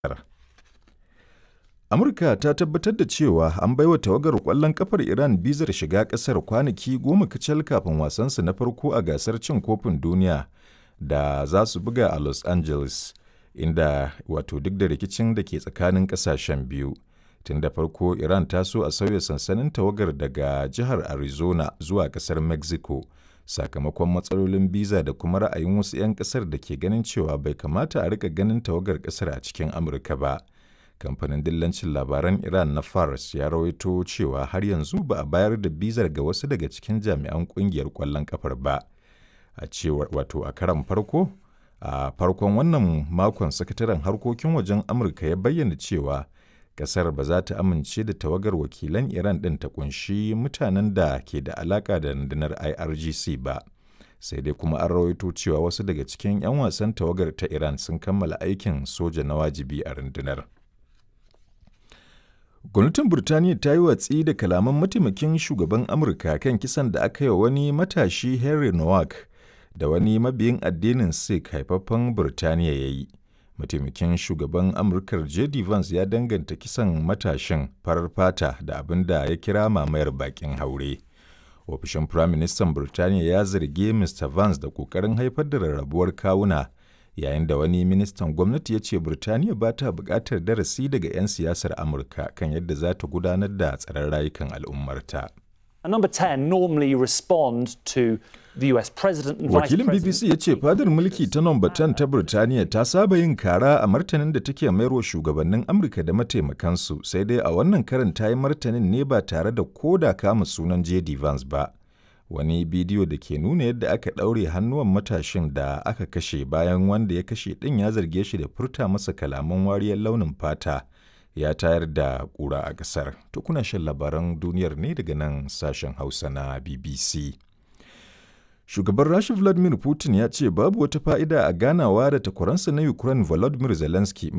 Amurka ta tabbatar da cewa an baiwa tawagar ƙwallon ƙafar Iran bizar shiga ƙasar kwanaki goma kacal kafin wasansu na farko a gasar cin kofin duniya da za su buga a Los Angeles, inda wato duk da rikicin da ke tsakanin ƙasashen biyu. Tun da farko Iran ta so a sauya sansanin tawagar daga jihar Arizona zuwa ƙasar Mexico, sakamakon matsalolin biza da kuma ra'ayin wasu 'yan ƙasar da ke ganin cewa bai kamata a riƙa ganin tawagar ƙasar a cikin Amurka ba. Kamfanin dillancin labaran Iran na Fars ya rawaito cewa har yanzu ba a bayar da bizar ga wasu daga cikin jami'an ƙungiyar ƙwallon ƙafar ba. A cewar wato a karon farko, a farkon wannan makon sakataren harkokin wajen Amurka ya bayyana cewa kasar ba za ta amince da tawagar wakilan Iran ɗin ta kunshi mutanen da ke da alaƙa da rundunar IRGC ba. Sai dai kuma an rawaito cewa wasu daga cikin 'yan wasan tawagar ta Iran sun kammala aikin soja na wajibi a rundunar. Gwamnatin Burtaniya ta yi watsi da kalaman mataimakin shugaban Amurka kan kisan da aka yi wa wani matashi Henry Nowak da wani mabiyin addinin Sikh haifaffen Burtaniya ya yi. mataimakin shugaban amurkar jd vance ya danganta kisan matashin farar fata da abin da ya kira mamayar bakin haure ofishin firaministan burtaniya ya zargi mr vance da kokarin haifar da rarrabuwar kawuna yayin da wani ministan gwamnati ya ce burtaniya ba ta buƙatar darasi daga 'yan siyasar amurka kan yadda za ta gudanar da tsaron rayukan al'ummarta And number 10 normally respond to the US president and Wakilin vice BBC ya ce fadar mulki ta nomba 10 ta Birtaniya ta saba yin kara a martanin da take mayarwa shugabannin Amurka da mataimakansu sai dai a wannan karin ta yi martanin ne ba tare da koda kama sunan JD Vance ba. Wani bidiyo da ke nuna yadda aka ɗaure hannuwan matashin da aka kashe bayan wanda ya kashe ɗin ya zarge shi da furta masa kalaman wariyar launin fata ya tayar da ƙura a ƙasar. To kuna shan labaran duniyar ne daga nan sashen Hausa na BBC. Shugaban Rasha Vladimir Putin ya ce babu wata fa'ida a ganawa da takwaransa na Ukraine Volodymyr Zelensky